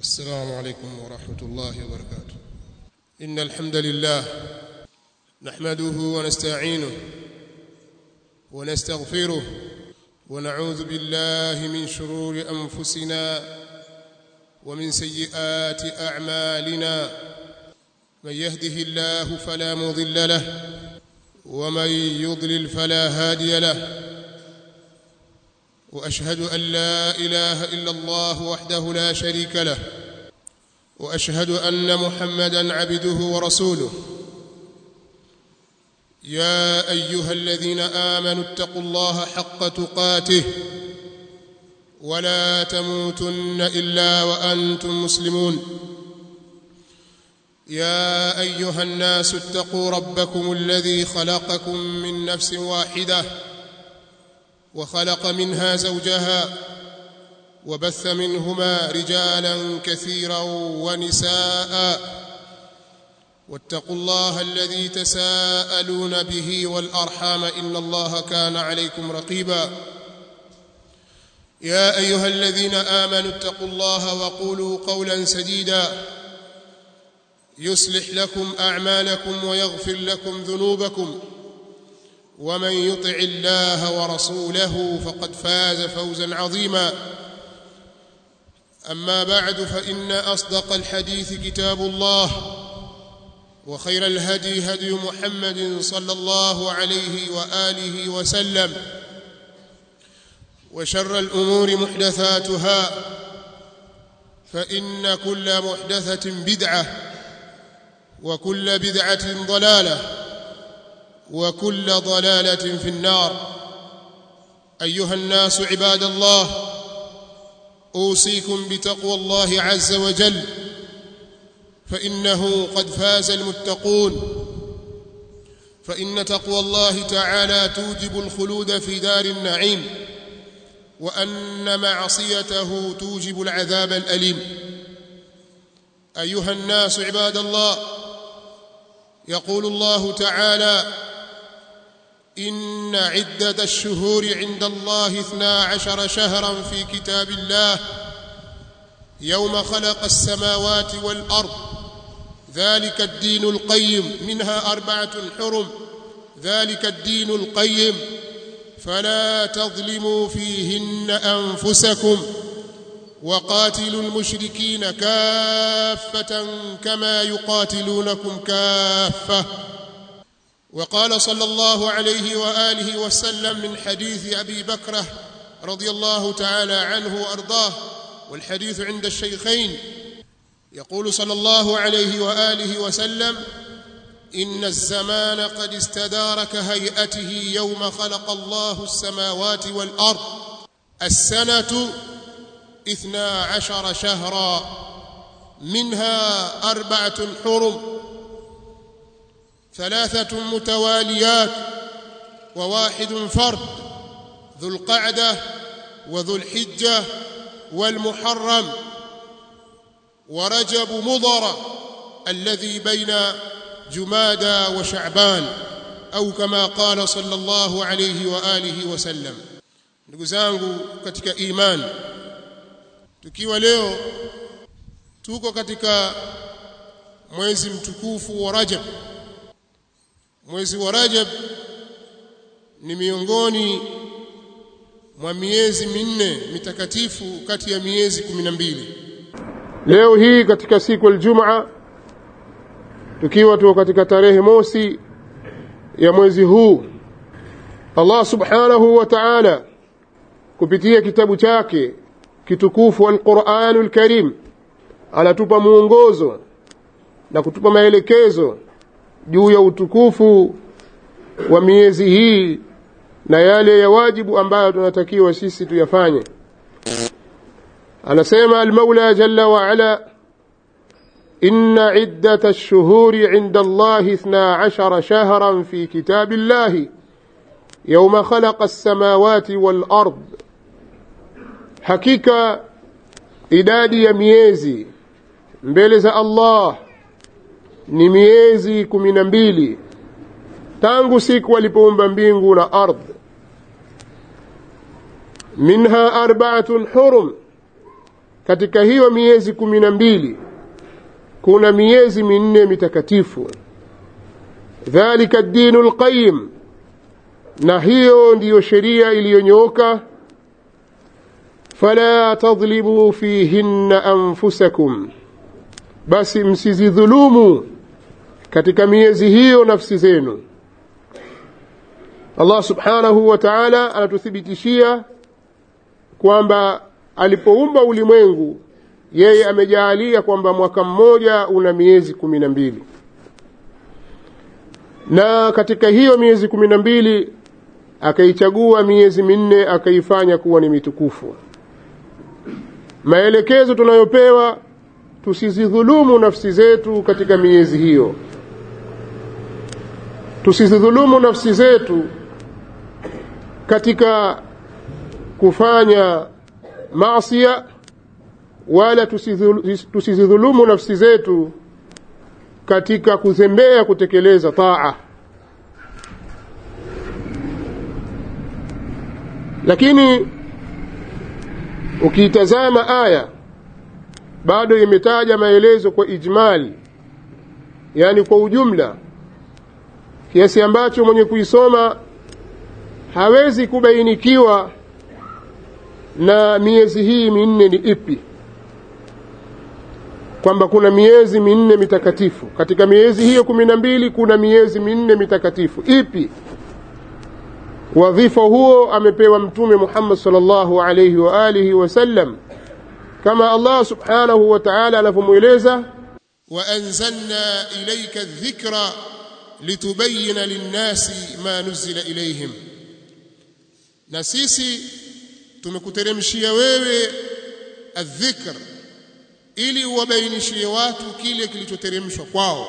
السلام عليكم ورحمة الله وبركاته إن الحمد لله نحمده ونستعينه ونستغفره ونعوذ بالله من شرور أنفسنا ومن سيئات أعمالنا من يهده الله فلا مضل له ومن يضلل فلا هادي له واشهد ان لا اله الا الله وحده لا شريك له واشهد ان محمدا عبده ورسوله يا ايها الذين امنوا اتقوا الله حق تقاته ولا تموتن الا وانتم مسلمون يا ايها الناس اتقوا ربكم الذي خلقكم من نفس واحده وخلق منها زوجها وبث منهما رجالا كثيرا ونساء واتقوا الله الذي تساءلون به والارحام ان الله كان عليكم رقيبا يا ايها الذين امنوا اتقوا الله وقولوا قولا سديدا يصلح لكم اعمالكم ويغفر لكم ذنوبكم ومن يطع الله ورسوله فقد فاز فوزا عظيما اما بعد فان اصدق الحديث كتاب الله وخير الهدي هدي محمد صلى الله عليه واله وسلم وشر الامور محدثاتها فان كل محدثه بدعه وكل بدعه ضلاله وكل ضلاله في النار ايها الناس عباد الله اوصيكم بتقوى الله عز وجل فانه قد فاز المتقون فان تقوى الله تعالى توجب الخلود في دار النعيم وان معصيته توجب العذاب الاليم ايها الناس عباد الله يقول الله تعالى إن عدة الشهور عند الله اثنا عشر شهرا في كتاب الله يوم خلق السماوات والأرض ذلك الدين القيم منها أربعة حرم ذلك الدين القيم فلا تظلموا فيهن أنفسكم وقاتلوا المشركين كافة كما يقاتلونكم كافة وقال صلى الله عليه واله وسلم من حديث ابي بكره رضي الله تعالى عنه وارضاه والحديث عند الشيخين يقول صلى الله عليه واله وسلم ان الزمان قد استدار كهيئته يوم خلق الله السماوات والارض السنه اثنا عشر شهرا منها اربعه حرم ثلاثة متواليات وواحد فرد ذو القعدة وذو الحجة والمحرم ورجب مضر الذي بين جمادى وشعبان أو كما قال صلى الله عليه وآله وسلم ndugu zangu katika imani tukiwa leo tuko katika mwezi mtukufu wa Rajab mwezi wa Rajab ni miongoni mwa miezi minne mitakatifu kati ya miezi kumi na mbili leo hii katika siku aljumaa tukiwa tuko katika tarehe mosi ya mwezi huu Allah subhanahu wa ta'ala kupitia kitabu chake kitukufu al-Qur'anul Karim anatupa muongozo na kutupa maelekezo juu ya utukufu wa miezi hii na yale ya wajibu ambayo tunatakiwa sisi tuyafanye anasema al-Maula jalla wa ala إن عدة الشهور عند الله اثنا عشر شهرا في كتاب الله يوم خلق السماوات والأرض حقيقة idadi ya miezi mbele za Allah ni miezi kumi na mbili tangu siku alipoumba mbingu na ardhi minha arbaatun hurum katika hiyo miezi kumi na mbili kuna miezi minne mitakatifu dhalika dinu lqayim na hiyo ndiyo sheria iliyonyooka fala tadhlimu fihinna anfusakum basi msizidhulumu katika miezi hiyo nafsi zenu Allah subhanahu wa ta'ala anatuthibitishia kwamba alipoumba ulimwengu yeye amejaalia kwamba mwaka mmoja una miezi kumi na mbili na katika hiyo miezi kumi na mbili akaichagua miezi minne akaifanya kuwa ni mitukufu maelekezo tunayopewa tusizidhulumu nafsi zetu katika miezi hiyo tusizidhulumu nafsi zetu katika kufanya maasia wala tusizidhulumu nafsi zetu katika kuzembea kutekeleza taa lakini ukiitazama aya bado imetaja maelezo kwa ijmali yani kwa ujumla kiasi ambacho mwenye kuisoma hawezi kubainikiwa na miezi hii minne ni ipi kwamba kuna miezi minne mitakatifu katika miezi hiyo kumi na mbili kuna miezi minne mitakatifu ipi wadhifa huo amepewa mtume Muhammad sallallahu alayhi wa alihi wasallam kama Allah subhanahu wa ta'ala anavyomweleza وأنزلنا إليك الذكر لتبين للناس ما نزل إليهم na sisi tumekuteremshia wewe adhikr ili uwabainishie watu kile kilichoteremshwa kwao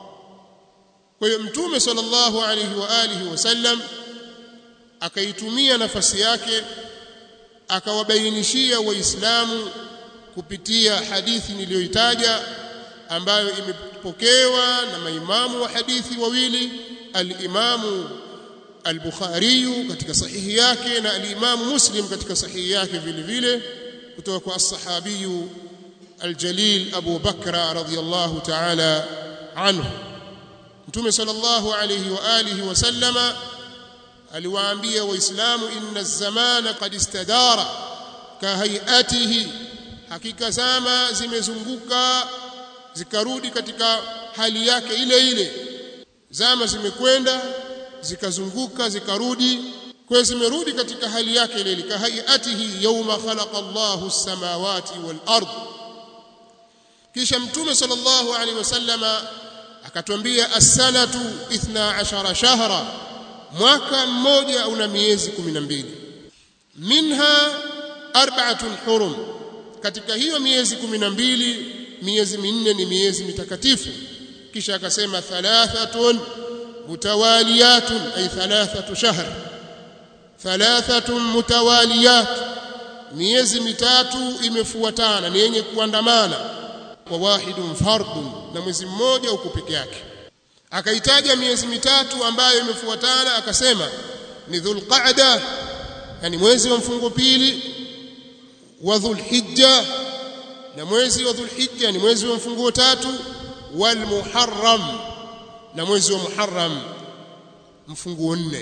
kwa hiyo mtume sallallahu alaihi wa alihi wasallam akaitumia nafasi yake akawabainishia waislamu kupitia hadithi niliyoitaja ambayo imepokewa na maimamu wa hadithi wawili al-Imamu al-Bukhari katika sahihi yake na al-Imamu Muslim katika sahihi yake vile vile kutoka kwa as-sahabi al-Jalil Abu Bakra radhiyallahu ta'ala anhu Mtume sallallahu alayhi wa alihi wasallama aliwaambia waislamu inna az-zamana qad istadara ka hayatihi hakika zama zimezunguka zikarudi katika hali yake ile ile zama zimekwenda zikazunguka zikarudi kwa zimerudi katika hali yake ile ile kahayatihi yawma khalaqa Allahu as-samawati wal ard kisha mtume sallallahu alaihi wasallama akatwambia as-sanatu 12 shahra mwaka mmoja una miezi 12 minha arba'atun hurum katika hiyo miezi 12 miezi minne ni miezi mitakatifu kisha akasema thalathatun mutawaliyatun ay thalathatu shahr thalathatun mutawaliyat miezi mitatu imefuatana ni yenye kuandamana wa wahidun fardun na mwezi mmoja uko peke yake akaitaja miezi mitatu ambayo imefuatana akasema ni dhulqa'da yani mwezi wa mfungo pili wa dhulhijja na mwezi wa dhulhijja ni mwezi wa mfunguo tatu wal muharram na mwezi wa muharram mfunguo nne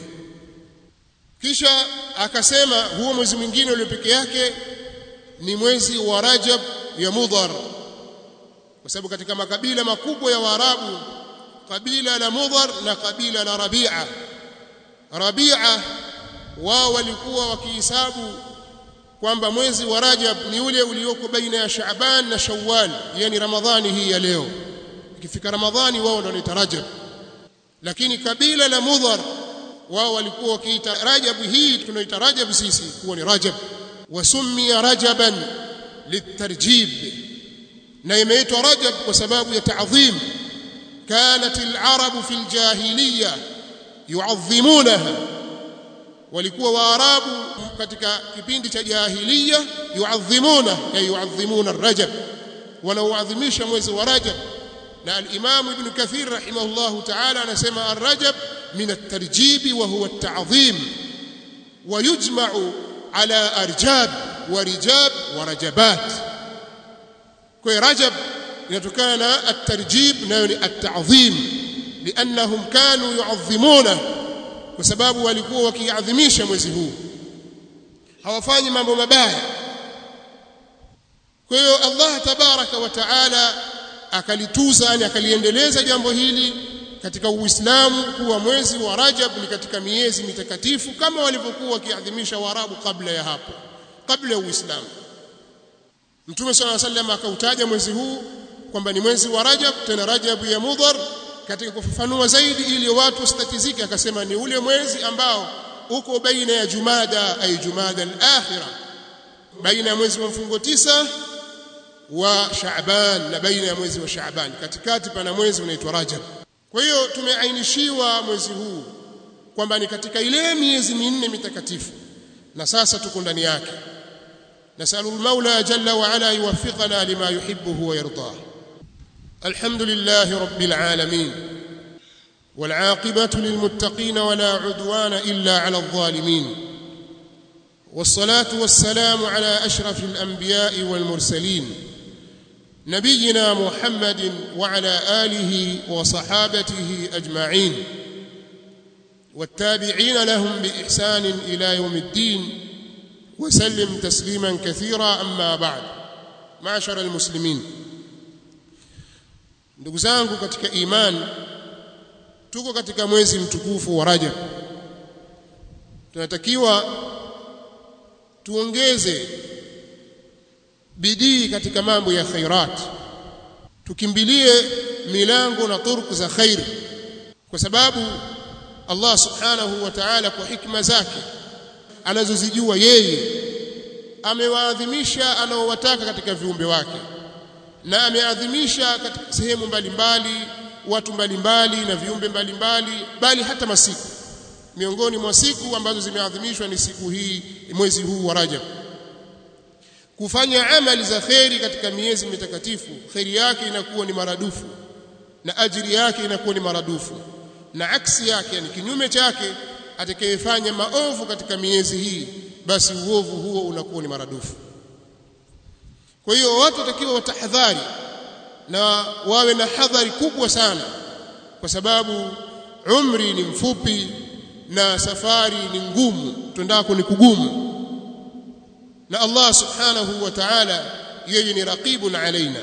kisha akasema huo mwezi mwingine ulio peke yake ni mwezi wa rajab ya mudhar kwa sababu katika makabila makubwa ya waarabu kabila la mudhar na kabila la rabi'a rabi'a wao walikuwa wakihesabu kwamba mwezi wa Rajab ni ule ulioko baina ya Shaaban na Shawwal yani Ramadhani hii ya leo ikifika Ramadhani wao ndio wanaita Rajab lakini kabila la Mudhar wao walikuwa wakiita Rajab hii tunaita Rajab sisi kuwa ni Rajab wasummiya Rajaban litarjib na imeitwa Rajab kwa sababu ya ta'dhim كانت العرب في الجاهليه يعظمونها walikuwa waarabu katika kipindi cha jahiliya yuadhimuna ya yuadhimuna rajab wanauadhimisha mwezi wa rajab na al-imam ibn kathir rahimahullah ta'ala anasema ar-rajab min at-tarjib wa huwa at-ta'zim wa yujma'u ala arjab wa rijab wa rajabat kwa hiyo rajab inatokana na at-tarjib nayo ni at-ta'dhim liannahum kanu yu'azzimuna kwa sababu walikuwa wakiadhimisha mwezi huu hawafanyi mambo mabaya kwa hiyo Allah tabaraka wa taala akalituza yani akaliendeleza jambo hili katika Uislamu kuwa mwezi wa Rajab ni katika miezi mitakatifu kama walivyokuwa wakiadhimisha Waarabu kabla ya hapo kabla ya Uislamu Mtume صلى الله عليه وسلم akautaja mwezi huu kwamba ni mwezi wa Rajab tena Rajab ya Mudhar katika kufafanua zaidi ili watu wasitatizike akasema ni ule mwezi ambao uko baina ya Jumada ay Jumada al-akhirah baina ya mwezi wa mfungo tisa wa Shaaban na baina ya mwezi wa Shaaban katikati pana mwezi unaitwa Rajab kwa hiyo tumeainishiwa mwezi huu kwamba ni katika ile miezi minne mitakatifu na sasa tuko ndani yake nasalu al-Maula jalla wa ala yuwaffiqana lima yuhibbu wa yardah الحمد لله رب العالمين والعاقبة للمتقين ولا عدوان إلا على الظالمين والصلاة والسلام على أشرف الأنبياء والمرسلين نبينا محمد وعلى آله وصحابته أجمعين والتابعين لهم بإحسان إلى يوم الدين وسلم تسليما كثيرا أما بعد معشر المسلمين ndugu zangu katika imani tuko katika mwezi mtukufu wa Rajab tunatakiwa tuongeze bidii katika mambo ya khairat tukimbilie milango na turuku za khair kwa sababu Allah subhanahu wa ta'ala kwa hikma zake anazozijua yeye amewaadhimisha anaowataka katika viumbe wake na ameadhimisha katika sehemu mbalimbali watu mbalimbali na viumbe mbalimbali bali hata masiku miongoni mwa siku ambazo zimeadhimishwa ni siku hii mwezi huu wa Rajab kufanya amali za kheri katika miezi mitakatifu kheri yake inakuwa ni maradufu na ajiri yake inakuwa ni maradufu na aksi yake yani kinyume chake atakayefanya maovu katika miezi hii basi uovu huo unakuwa ni maradufu kwa hiyo watu watakiwa watahadhari na wawe na hadhari kubwa sana kwa sababu umri ni mfupi na safari ni ngumu twendako ni kugumu na Allah subhanahu wa ta'ala yeye ni raqibun alaina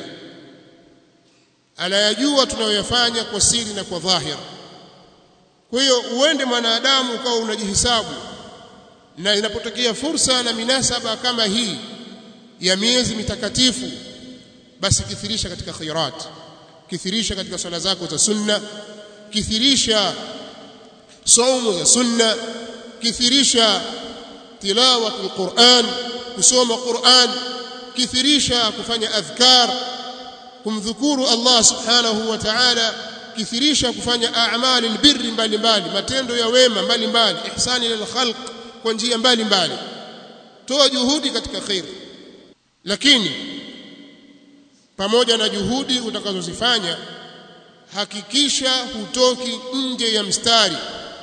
anayajua tunayoyafanya kwa siri na kwa dhahir kwa hiyo uende mwanadamu ukawa unajihisabu na inapotokea fursa na minasaba kama hii ya miezi mitakatifu basi kithirisha katika khairat kithirisha katika swala zako za sunna kithirisha saumu za sunna kithirisha tilawatul Qur'an kusoma Qur'an kithirisha kufanya adhkar kumdhukuru Allah subhanahu wa ta'ala kithirisha kufanya a'mali albirri mbalimbali matendo ya wema mbalimbali ihsani lil khalq kwa njia mbalimbali toa juhudi katika khair lakini pamoja na juhudi utakazozifanya hakikisha hutoki nje ya mstari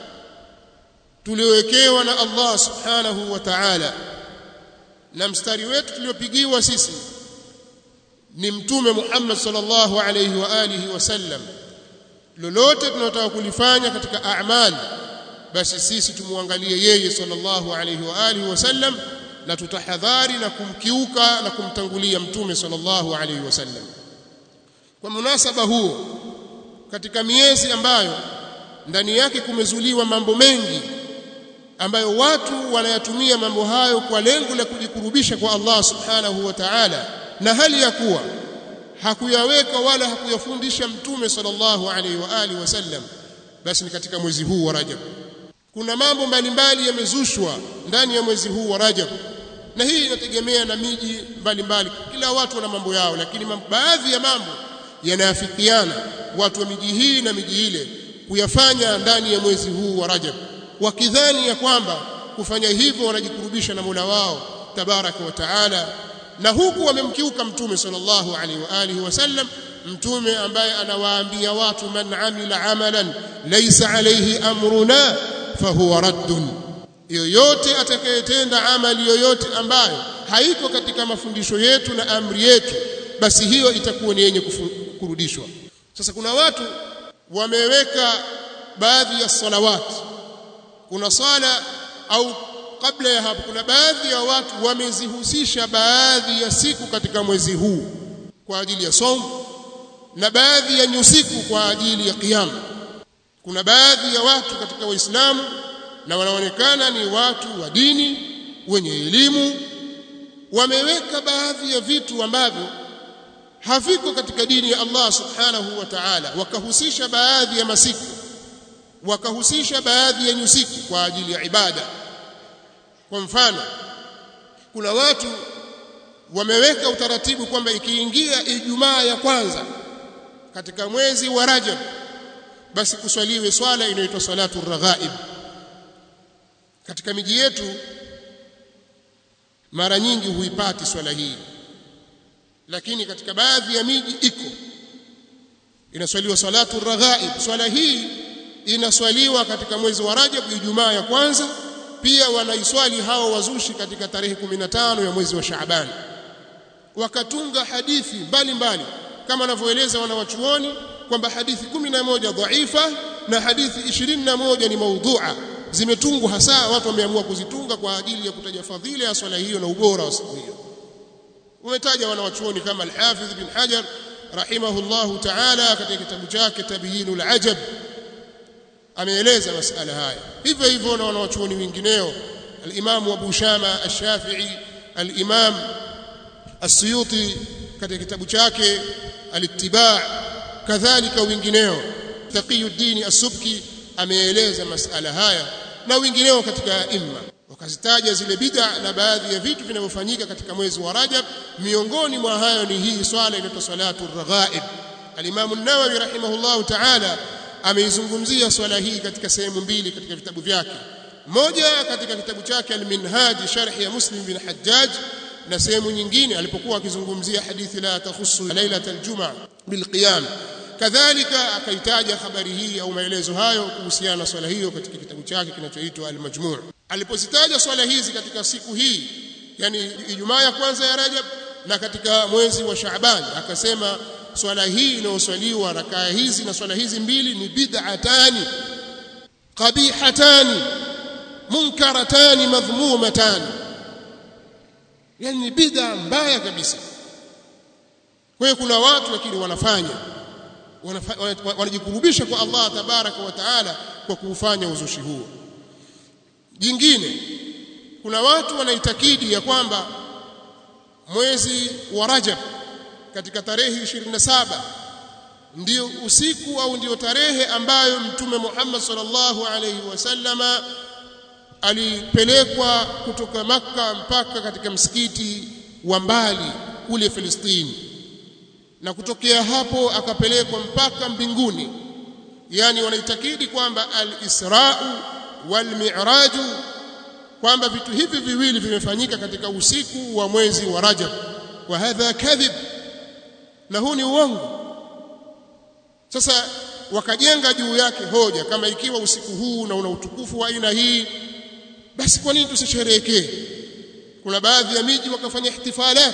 tuliowekewa na Allah subhanahu wa ta'ala na mstari wetu tuliopigiwa sisi ni mtume Muhammad sallallahu alayhi wa alihi wasallam lolote tunataka kulifanya katika a'mal basi sisi tumwangalie yeye sallallahu alayhi wa alihi wasallam na tutahadhari na kumkiuka na kumtangulia mtume sallallahu alayhi wasallam kwa munasaba huo katika miezi ambayo ndani yake kumezuliwa mambo mengi ambayo watu wanayatumia mambo hayo kwa lengo la kujikurubisha kwa Allah subhanahu wa ta'ala na hali ya kuwa hakuyaweka wala hakuyafundisha mtume sallallahu alaihi wa alihi wasallam basi ni katika mwezi huu wa Rajab kuna mambo mbalimbali yamezushwa ndani ya mwezi huu wa Rajab na hii inategemea na miji mbalimbali kila watu wana mambo yao lakini baadhi ya mambo yanaafikiana watu wa miji hii na miji ile kuyafanya ndani ya mwezi huu wa Rajab wakidhani ya kwamba kufanya hivyo wanajikurubisha na Mola wao tabaraka wa taala na huku wamemkiuka mtume sallallahu alaihi wa alihi wasallam mtume ambaye anawaambia watu man amila amalan laysa alayhi amruna fahuwa raddun yoyote atakayetenda amali yoyote ambayo haiko katika mafundisho yetu na amri yetu basi hiyo itakuwa ni yenye kurudishwa sasa kuna watu wameweka baadhi ya salawati kuna swala au kabla ya hapo kuna baadhi ya watu wamezihusisha baadhi ya siku katika mwezi huu kwa ajili ya somo na baadhi ya nyusiku kwa ajili ya kiyama kuna baadhi ya watu katika waislamu na wanaonekana ni watu wa dini wenye elimu wameweka baadhi ya vitu ambavyo haviko katika dini ya Allah subhanahu wa ta'ala wakahusisha baadhi ya masiku wakahusisha baadhi ya nyusiku kwa ajili ya ibada kwa mfano kuna watu wameweka utaratibu kwamba ikiingia Ijumaa ya kwanza katika mwezi wa Rajab basi kuswaliwe swala inayoitwa salatu raghaib katika miji yetu mara nyingi huipati swala hii lakini katika baadhi ya miji iko inaswaliwa salatu raghaib swala hii inaswaliwa katika mwezi wa Rajab Ijumaa ya kwanza pia wanaiswali hao wazushi katika tarehe 15 ya mwezi wa Shaaban wakatunga hadithi mbalimbali kama wanavyoeleza wanawachuoni kwamba hadithi 11 dhaifa na hadithi 21 ni maudhu'a zimetungwa hasa watu wameamua kuzitunga kwa ajili ya kutaja fadhila ya swala hiyo na ubora wa siku hiyo umetaja wanawachuoni kama al-Hafidh bin Hajar rahimahullahu ta'ala katika kitabu chake Tabyinul Ajab ameeleza masala haya hivyo hivyo na wanawachuoni wengineo al-Imam Abu Shama al-Shafi'i al-Imam As-Suyuti katika kitabu chake al-Ittiba' kadhalika wengineo Taqiyuddin As-Subki ameeleza masala haya na wengineo katika imma wakazitaja zile bid'a na baadhi ya vitu vinavyofanyika katika mwezi wa Rajab miongoni mwa hayo ni hii swala inaitwa salatu raghaib al-Imam an-Nawawi rahimahullahu ta'ala ameizungumzia swala hii katika sehemu mbili katika vitabu vyake moja katika kitabu chake al-Minhaj sharh ya Muslim bin Hajjaj na sehemu nyingine alipokuwa akizungumzia hadithi la takhussu lailatul jumaa bilqiyam kadhalika akaitaja habari hii au maelezo hayo kuhusiana na swala hiyo katika kitabu chake kinachoitwa al-Majmu' alipozitaja swala hizi katika siku hii yani Ijumaa ya kwanza ya Rajab na katika mwezi wa Shaaban akasema swala hii inayoswaliwa rakaa hizi na swala hizi mbili ni bid'atani qabihatani munkaratani madhmumatani yani ni bid'a mbaya kabisa kwa hiyo kuna watu lakini wanafanya wanajikurubisha kwa Allah tabaraka wa taala kwa kuufanya uzushi huo jingine kuna watu wanaitakidi ya kwamba mwezi wa Rajab katika tarehe 27 ndio usiku au ndio tarehe ambayo mtume Muhammad sallallahu alaihi wasallama alipelekwa kutoka maka mpaka katika msikiti wa mbali kule Filistini na kutokea hapo akapelekwa mpaka mbinguni yani wanaitakidi kwamba al-Isra'u wal-Mi'raj kwamba vitu hivi viwili vimefanyika katika usiku wa mwezi wa Rajab wa hadha kadhib na huu ni uongo sasa wakajenga juu yake hoja kama ikiwa usiku huu na una utukufu wa aina hii basi kwa nini tusisherehekee kuna baadhi ya miji wakafanya ihtifalat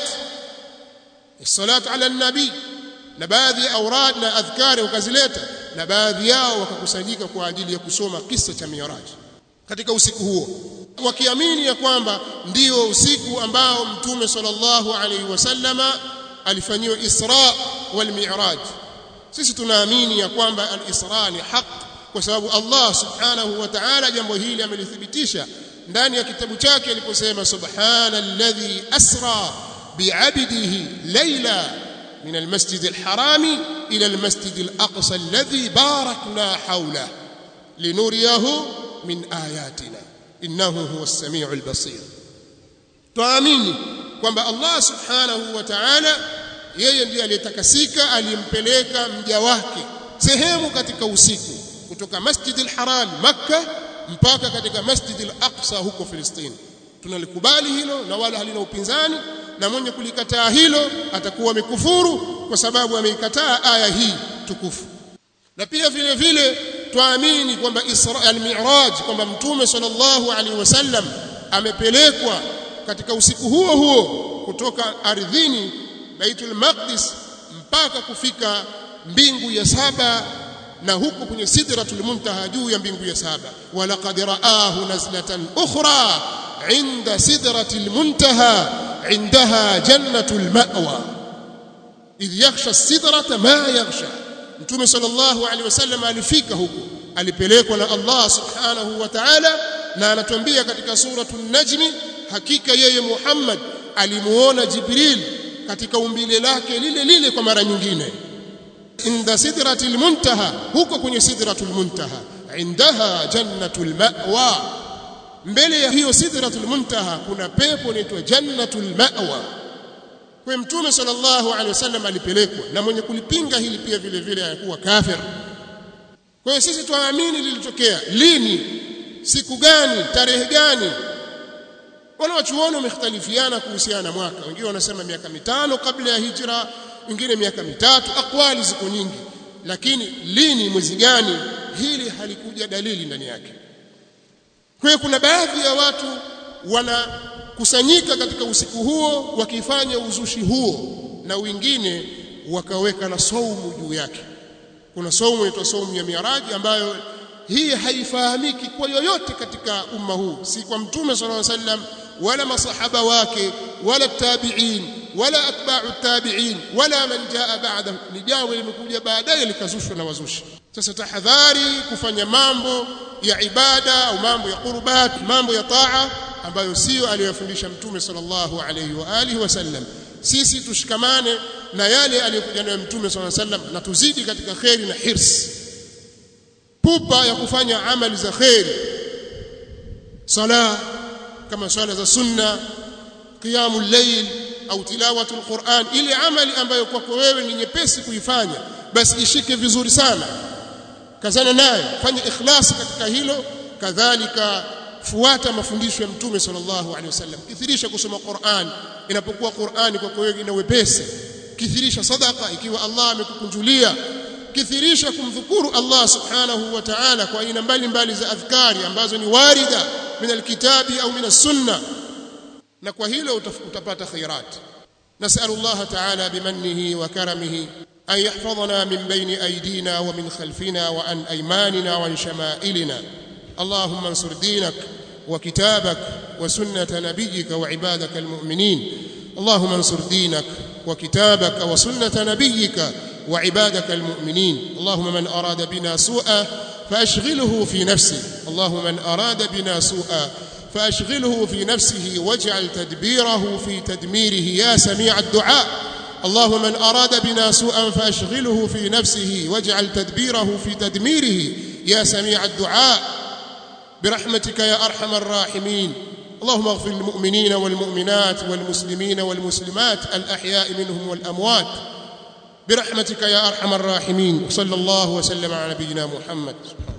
salatu ala nabii na baadhi ya aurad na adhkari wakazileta na baadhi yao wakakusanyika kwa ajili ya kusoma kisa cha Miraj katika usiku huo wakiamini ya kwamba ndio usiku ambao mtume sallallahu alaihi wasallama alifanyiwa Isra wal Mi'raj sisi tunaamini ya kwamba al-Isra ni haq kwa sababu Allah subhanahu wa ta'ala jambo hili amelithibitisha ndani ya kitabu chake aliposema subhanalladhi asra bi'abdihi layla من المسجد الحرام إلى المسجد الأقصى الذي باركنا حوله لنريه من آياتنا إنه هو السميع البصير tuamini kwamba Allah subhanahu wa ta'ala yeye ndiye aliyetakasika alimpeleka mja wake sehemu katika usiku kutoka Masjid al-Haram Makkah mpaka katika Masjid al-Aqsa huko Filistini tunalikubali hilo na wala halina upinzani na mwenye kulikataa hilo atakuwa amekufuru kwa sababu ameikataa aya hii tukufu na pia vile vile tuamini kwamba Isra al-Mi'raj kwamba mtume sallallahu alaihi wasallam amepelekwa katika usiku huo huo kutoka ardhini Baitul Maqdis mpaka kufika mbingu ya saba na huko kwenye sidratul muntaha juu ya mbingu ya saba walaqad raahu nazlatan ukhra inda sidratil muntaha indaha jannatul ma'wa idh yakhsha sidrata ma yakhsha mtume sallallahu alaihi wasallam alifika huko alipelekwa na Allah subhanahu wa ta'ala na anatuambia katika suratul najmi hakika yeye Muhammad alimuona Jibril katika umbile lake lile lile kwa mara nyingine inda sidratil muntaha huko kwenye sidratul muntaha indaha jannatul ma'wa mbele ya hiyo sidratul muntaha kuna pepo inaitwa jannatul ma'wa kwa mtume sallallahu alaihi wasallam alipelekwa na mwenye kulipinga hili pia vile vile anakuwa kafir kwa hiyo sisi tuamini lilitokea lini siku gani tarehe gani wanawachuoni wamekhtalifiana kuhusiana na mwaka wengine wanasema miaka mitano kabla ya hijra wengine miaka mitatu akwali ziko nyingi lakini lini mwezi gani hili halikuja dalili ndani yake kwa hiyo kuna baadhi ya watu wanakusanyika katika usiku huo wakifanya uzushi huo na wengine wakaweka na saumu juu yake kuna saumu inaitwa saumu ya miraji ambayo hii haifahamiki kwa yoyote katika umma huu si kwa mtume sallallahu alaihi wasallam wala masahaba wake wala tabi'in wala atba'u tabi'in wala man jaa ba'da ni jambo limekuja baadaye likazushwa na wazushi sasa tahadhari kufanya mambo ya ibada au mambo ya qurbat mambo ya taa ambayo sio aliyofundisha mtume sallallahu alaihi wa alihi wasallam sisi tushikamane na yale aliyokuja nayo mtume sallallahu alaihi wasallam na tuzidi katika khairi na hirs pupa ya kufanya amali za khairi sala kama swala za sunna qiyamul layl au tilawatul Qur'an ile amali ambayo kwako wewe ni nyepesi kuifanya basi ishike vizuri sana kazana nayo fanya ikhlasi katika hilo kadhalika fuata mafundisho ya mtume sallallahu alaihi wasallam kithirisha kusoma Qur'an inapokuwa Qur'ani kwako wewe ina wepesi kithirisha sadaqa ikiwa Allah amekukunjulia kithirisha kumdhukuru Allah subhanahu wa ta'ala kwa aina mbalimbali za adhkari ambazo ni warida min alkitabi au min as-sunnah na kwa hilo utapata khairat نسأل الله تعالى بمنه وكرمه أن يحفظنا من بين أيدينا ومن خلفنا وعن أيماننا وعن شمائلنا اللهم انصر دينك وكتابك وسنة نبيك وعبادك المؤمنين اللهم انصر دينك وكتابك وسنة نبيك وعبادك المؤمنين اللهم من أراد بنا سوءا فأشغله في نفسه اللهم من أراد بنا سوءا فأشغله في نفسه واجعل تدبيره في تدميره يا سميع الدعاء اللهم من أراد بنا سوءا فأشغله في نفسه واجعل تدبيره في تدميره يا سميع الدعاء برحمتك يا أرحم الراحمين اللهم اغفر للمؤمنين والمؤمنات والمسلمين والمسلمات الأحياء منهم والأموات برحمتك يا أرحم الراحمين وصلى الله وسلم على نبينا محمد